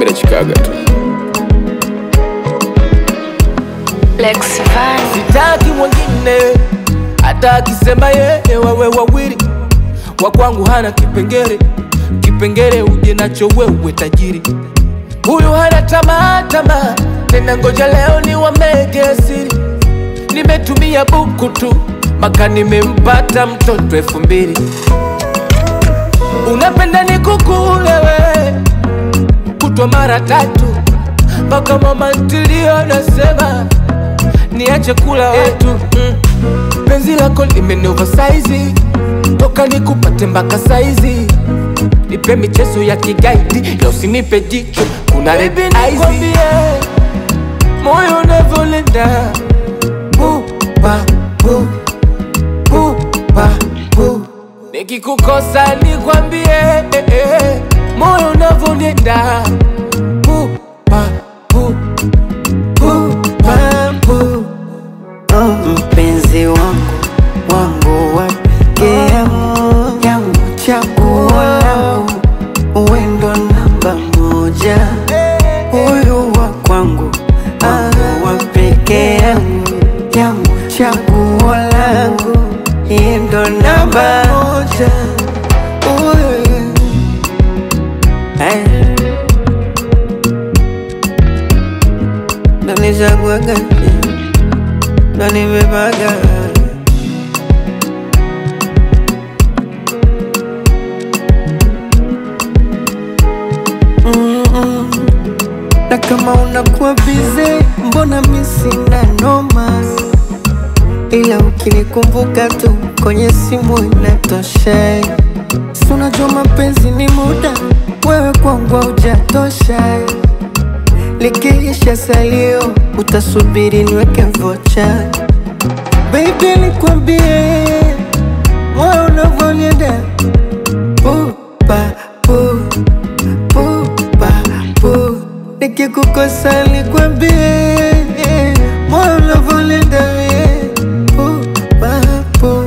mi nachikaga tu Lex Van. sitaki mwingine hata akisema yeye wawe wawili wa kwangu hana kipengere kipengere uje nacho wewe tajiri huyu hana tamaa tamaa tena ngoja leo ni wamege siri nimetumia buku tu maka nimempata mtoto elfu mbili unapenda nikukule we kutwa mara tatu mpaka mama ntilio nasema niache kula watu mm. penzi lako limeni oversize toka nikupate mpaka saizi nipe michezo ya kigaidi na usinipe jicho kuna red eyes moyo unavyolenda buba bu buba bu nikikukosa nikwambie eh, eh, moyo unavyonenda buba bu buba bu mpenzi wangu wangu wa pekee yangu yangu chaguo langu wendo namba moja huyu wa kwangu wangu wa pekee yangu yangu chaguo langu yendo namba moja Huyu. Eh. Ndo nichaguaga ndo nimepaga Mm-mm. na kama unakuwa bize, mbona mi sina noma, ila ukinikumbuka tu kwenye simu inatosha. Si unajua mapenzi ni muda, wewe kwangu haujatosha. Likiisha salio, utasubiri niweke vocha. Baby, nikwambie moyo unavyonienda pupa pu pupa pu, nikikukosa nikwambie moyo unavyonienda pupa pu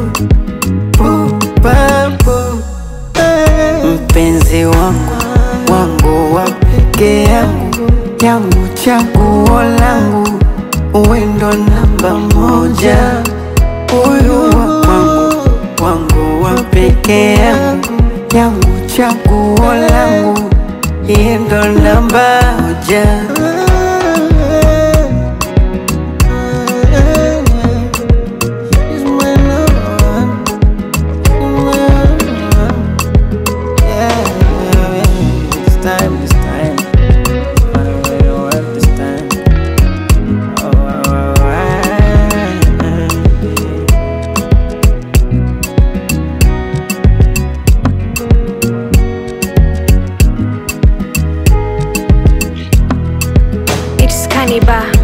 pupa pu mpenzi wangu wangu wa pekee yangu yangu chaguo langu wendo namba moja huyu wa kwangu wangu wa pekee yangu yangu chaguo langu yendo namba moja It's my love. Yeah, it's time, it's time. Find a way to work this time. Oh, alright. It's Cannibal.